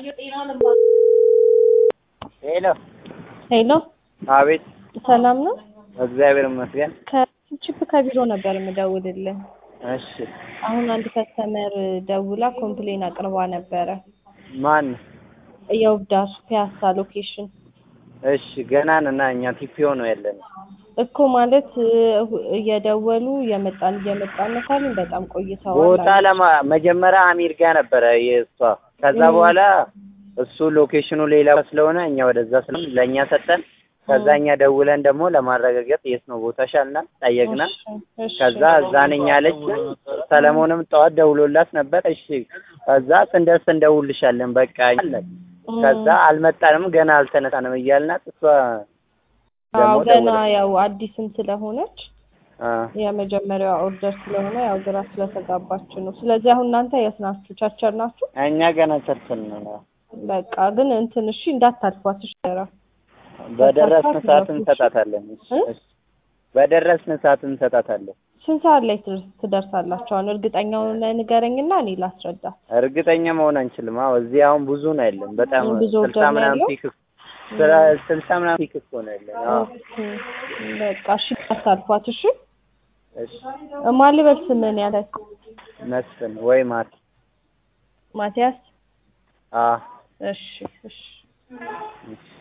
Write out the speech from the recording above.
ሄሎ ሄሎ አቤት ሰላም ነው? እግዚአብሔር ይመስገን ከቺፕ ከቢሮ ነበር የምደውልልህ። እሺ አሁን አንድ ከስተመር ደውላ ኮምፕሌን አቅርባ ነበረ። ማን የውብዳሱ ፒያሳ ሎኬሽን እሺ ገና ነና እኛ ቲፒኦ ነው ያለን እኮ ማለት እ- እየደወሉ እየመጣን እየመጣን ነው ካሉን በጣም ቆይተዋል። ቦታ አሉ። ለማ መጀመሪያ አሚር ጋር ነበረ የእሷ ከዛ እም። በኋላ እሱ ሎኬሽኑ ሌላ ስለሆነ እኛ ወደዛ ስለሆነ ለእኛ ሰጠን ከዛ እኛ ደውለን ደግሞ ለማረጋገጥ የት ነው ቦታሽ አልናት ጠየቅና እሺ፣ እሺ። ከዛ እዛነኛ አለች ሰለሞንም ጠዋት ደውሎላት ነበር እሺ ከዛ ስንደርስ እንደውልሻለን በቃ አለን እም። ከዛ አልመጣንም ገና አልተነሳንም እያልናት እሷ አዎ ደግሞ ገና ደወለች ያው አዲስም ስለሆነች አ የመጀመሪያዋ ኦርደር ስለሆነ ያው ግራ ስለተጋባች ነው። ስለዚህ አሁን እናንተ የት ናችሁ? ቸርቸር ናችሁ? እኛ ገና ቸርችን ነው በቃ ግን እንትን እሺ እንዳታልፏት እሺ። ራ በደረስን በሳፋት ሰዓት ነው። እንሰጣታለን እሺ እ? እሺ በደረስን ሰዓት እንሰጣታለን ስንት ሰዓት ላይ ትደርስ- ትደርሳላችሁ? አሁን እርግጠኛውን ንገረኝና እኔ ላስረዳ። እርግጠኛ መሆን አንችልም አዎ እዚህ አሁን ብዙ ነው ያለን በጣም ብዙ ስልሳ ኦርደር ነው ምናምን ያለው? ፒክ ስራ- ስልሳ ምናምን ፒክ እኮ ነው ያለን አዎ ኦኬ በቃ እሺ እንዳታልፏት እሺ። እሺ ማን ልበል ስምህን ያለ መስፍን ወይ ማት ማቲያስ? አ እሺ እሺ እሺ